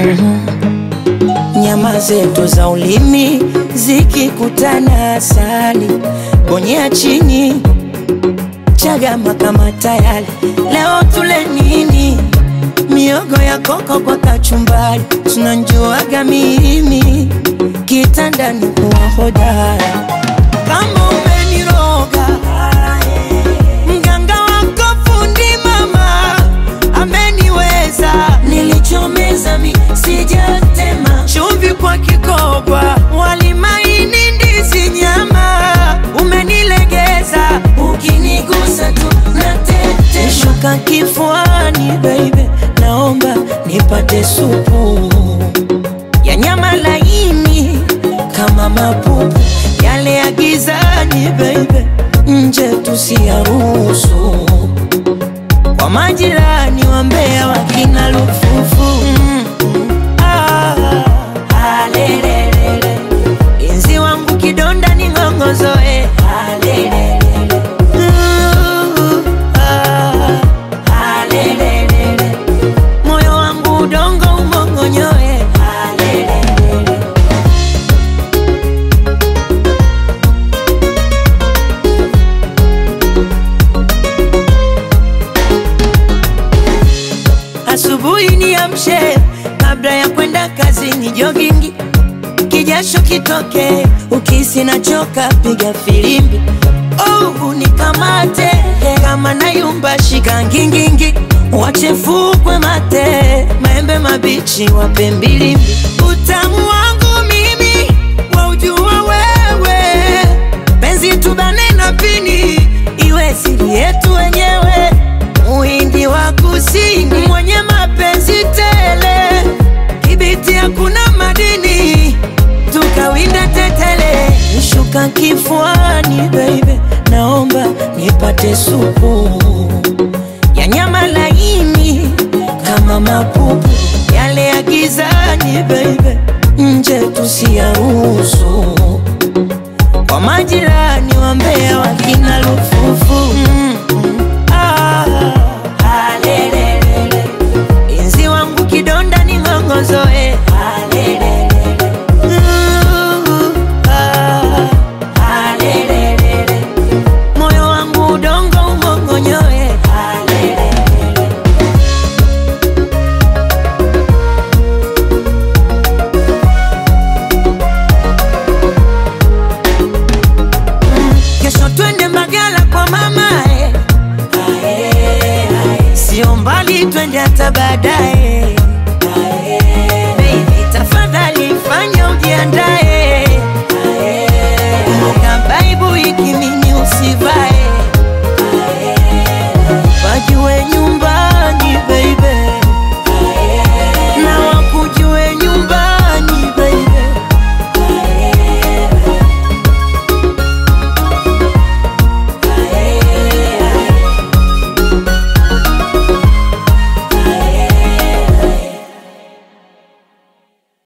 Nyama zetu za ulimi zikikutana, asali bonyea chini, chagama kama tayari. Leo tule nini? Miogo ya koko kwa kachumbari, tunanjuaga mimi kitandani kuwa hodara. Kama umeniroga mganga wako fundi mama ameniweza, nilichomeza mi sijatema, chumvi kwa kikoba, wali maini, ndizi, nyama, umenilegeza, ukinigusa tu natete, shuka kifuani baby, naomba nipate supu ya nyama laini kama mapupu yale ya gizani baby, nje tusiyaruhusu kwa majirani wa Mbeya wakina lufufu mm, ah, alelelele. Inzi wangu kidonda ni ng'ongozoe alelelele. Uh, ah, alelelele. moyo wangu udongo umongonyoe alelelele. Asubuhi niamshe kabla ya kwenda kazini, jogingi kijasho kitoke, ukisi nachoka, piga filimbi oh, unikamate kama nayumba, shika ngingingi, wachefukwe mate, maembe mabichi wape mbilimbi, utamu wangu mimi waujua wewe, penzi tubane na pini, iwe siri yetu wenyewe Muhindi wa kusini mwenye mapenzi tele, kibiti hakuna madini, tukawinda tetele. Nishuka kifuani baby, naomba nipate supu ya nyama laini kama mapupu yale ya gizani baby, nje tusiyaruhusu kwa majirani wa Mbeya wakina lufufu mm, ah, alelelele. Inzi wangu kidonda ni ng'ongozoe alelelele. Uh, ah, alelelele. moyo wangu udongo umongonyoe alelelele. Kesho twende Mbagala kwa mama eh. Sio mbali twende hata baadaye